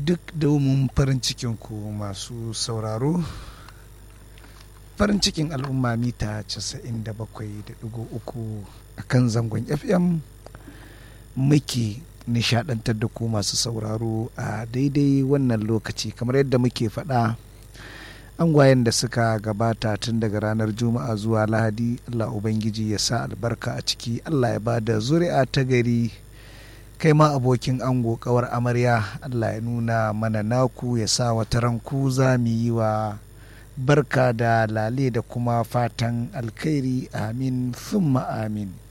duk domin farin cikin ku masu sauraro farin cikin al'umma mita 97.3 a kan zangon fm muke nishadantar da ku masu sauraro a daidai wannan lokaci kamar yadda muke faɗa angwayen da suka gabata tun daga ranar juma'a zuwa lahadi allah ubangiji ya sa albarka a ciki allah ya ba da zuri'a ta gari kai ma abokin ango kawar amarya allah ya nuna mana naku ya sa wata ranku za mu yi wa barka da lale da kuma fatan alkhairi amin thumma amin